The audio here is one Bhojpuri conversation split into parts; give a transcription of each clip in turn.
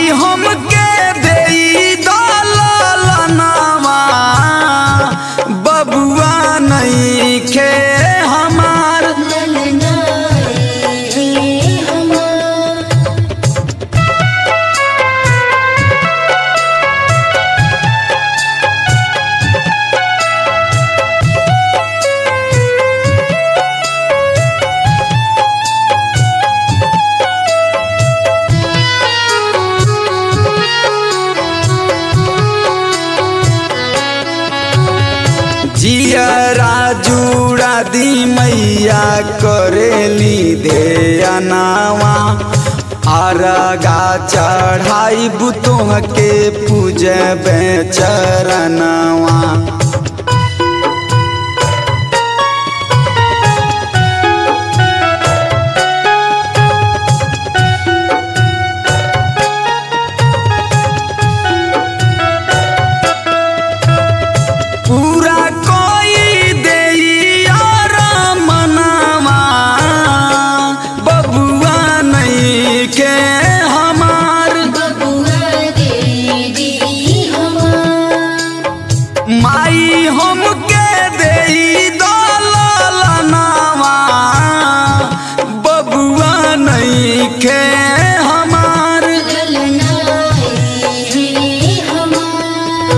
माई हमके देई दललनवा बबुआ नहीं खे हमार ललना रे हमार जियरा जुड़ा दी मैया करेली ध्यानावा आरगा चढ़ाई बुतोह के पूजबे चरणवा पूरा कोई देइया मनवा बबुआ नहीं के हमार बबुआ दीदी हमार माई हमके देई दललनवा बबुआ नहीं के हमार ललना रे हमार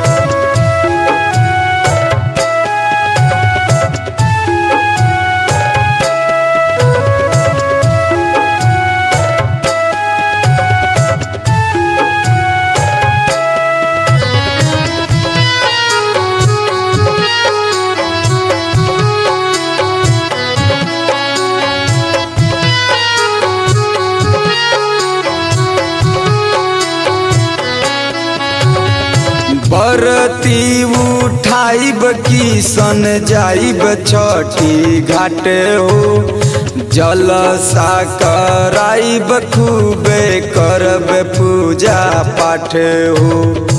बरती उठाइब की सन जाइब छठी घाट हो जलसा कराइब खूबे करब पूजा पाठ हो